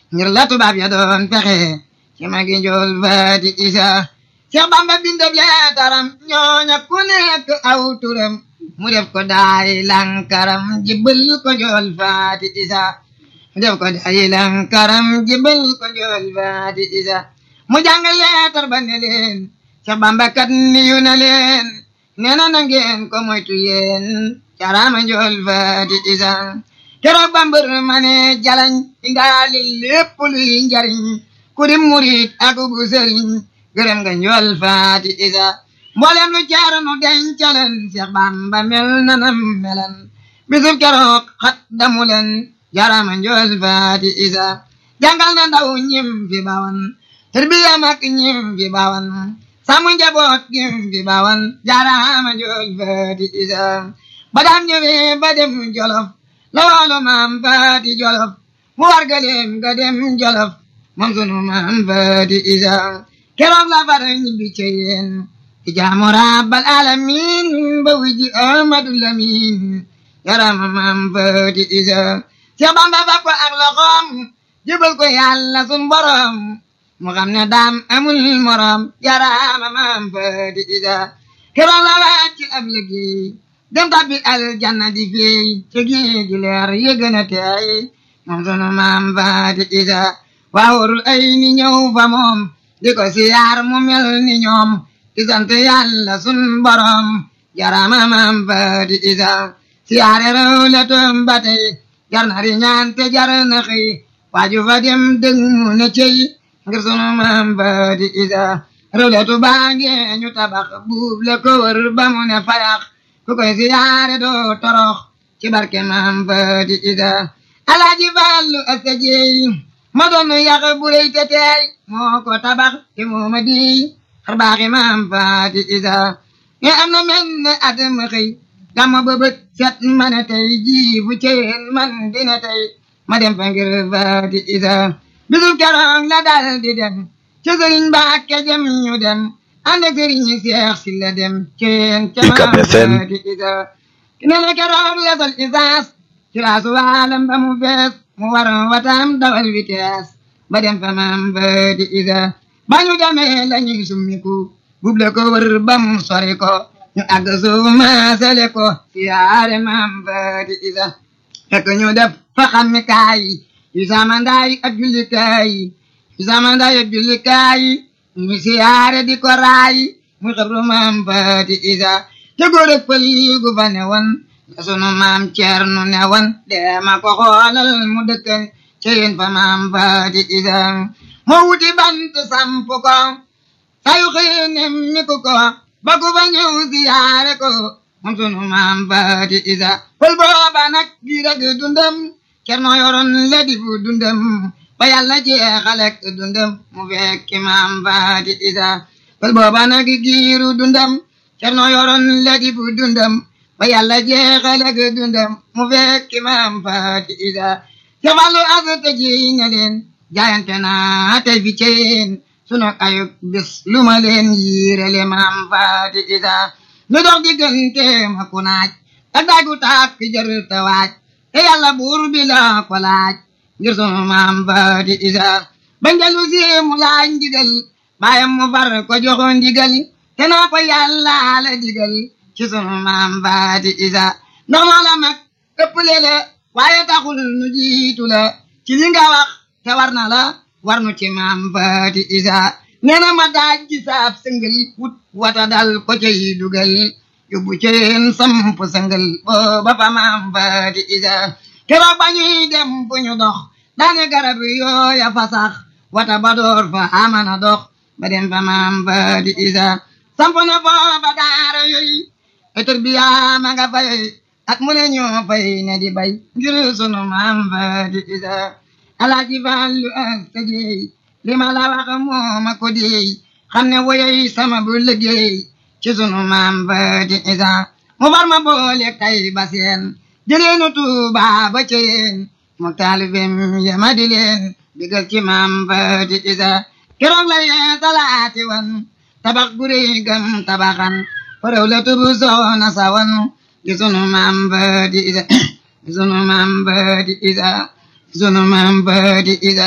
ngir la tubaab ya doon fexe ci magi njool faati isa Seex Bamba bindab leetaram ñooña ku nekk aw turam mu def ko daay lankaram jibbal ko njool faati isa mu def ko daay lankaram jibbal ko njool faati isa mu jàng leetar ba ne leen Seex Bamba kat niyu na leen nee na na ngeen ko moytu yéen carama njool faati isa keroog bambër ma ne jalañ indaali lépp luy njariñ ku di murit ak bu sëriñ gërëm nga njool faati isa mboolem lu jaaranu dencaleen Seex Bamba mel nanam melan bisub keroog xat damu leen jarama njool faati isa jàngal na ndaw ñim fi bawan tarbiya mag ñim fi bawan sàmm njaboot ñim fi bawan jarama njool faati isa ba daan ñëwee ba dem jolof loolu maam faati jolof mu wargaleem nga dem jolof moom sunu maam faati isa keroog la far ñibbi ca yéen ci jaamu rabbal alamin ba wiji amadu lamin yarama maam faati isa Seex Bamba fab ko ak loxoom jëbal ko yàlla sun borom mu xam ne daam amul morom yarama maam faati isa keroog la wàcc ab liggéey dem tabbi aljanna di feey ci géej gi leer yëgën a teey moom sunu maam faati isa waawul ay ni ñëw fa moom di ko siyaar mu mel ni ñoom di sant yàlla sun borom jarama maam faati isa siyaare rew le toom ba tey jar na ri ñaan te jar na xëy waaju fa dem dëng mu ne cey ngir sunu maam faati isa rew le tu baange ñu tabax buub le ko wër ba mu ne fayax ku koy siyaare doo torox ci barke maam faati isa alaaji fallu asta jeey ma doon yàq bu rëy te teey moo ko tabax te moo ma di xar baaxi maam faati isa nga am na mel ne at ma xëy dama bëbët set ma ne tey jii bu ceen man dina tey ma dem fa ngir faati isa bisul keroog la dal di dem ca sëriñ Mbàkke jëm ñu dem ànd ak sëriñ Seex si la dem ceen ca maam faati isa ne la keroog la sol isaas ci laasu waalam ba mu fees mu war watam dawal vitesse ba dem fa maam faati isa ba ñu demee la ñuy summiku buble ko wër ba mu sori ko ñu àgg suuf maasale ko siyaare maam faati isa fekk ñu def fa xammi kaay yu samandaay ak jullikaay yu samandaay ak jullikaay ñu siyaare di ko raay mu xabru maam faati isa te góor ak pël gu fa ne woon la sunu maam Ceerno ne woon deema ko xoolal mu dëkkan ca yéen fa maam faati isa moo wuti bant samp ko sayu xëy nemmi ko ko ba ku fa ñëw siyaare ko moom sunu maam faati isa pël booba nag gi rek dundam Ceerno yoroon la di bu dundam ba yàlla jeexalek dundam mu fekki maam faati isa pël booba nag giiru dundam Ceerno yoroon la di bu dundam ba yàlla jeexalek dundam mu fekki maam faati isa ca wàllu asata ji ne leen jaayante naa tey fi ceen sunu ayub bis lu ma leen yiirele maam faati isa ñu dox diggante ma ku naaj ak daagu taak fi jër te waaj te yàlla buur bi la ko laaj ngir sunu maam faati isa ba njëlu si mu laaj ndigal baayam mu far ko joxo ndigal te naa ko yàlla la digal ci sunu maam faati isa ndax loola mag ëpp le waaye taxul nu jiitu la ci li nga wax te war na la war nu ci maam faati isa nee na ma daaj ci saab sëngal wut wata dal ko cay dugal yóbbu ceen samp sëngal booba fa maam faati isa keroog ba ñuy dem bu ñu dox daane garab yooya fa sax wata ba door fa amana dox ba dem fa maam faati isa samp na foofa daara yooyu etor bi yaa ma nga fay at mu ne ñoo fay ne di bay ngir sunu maam faati isa alaaji Fallu asta jeey li ma la wax moo ma ko deey xam ne woyoy sama bu liggéey ci sunu maam faati isa mu far ma boole tay ba seen jëleenu Tuuba ba ceen mu taalibem yama di leen digal ci maam faati isa keroog la yee talaati wan tabax guri gam tabaxan faraw la tubu soona sawan ci sunu maam faati isa ci sunu maam faati isa sunu maam faati isa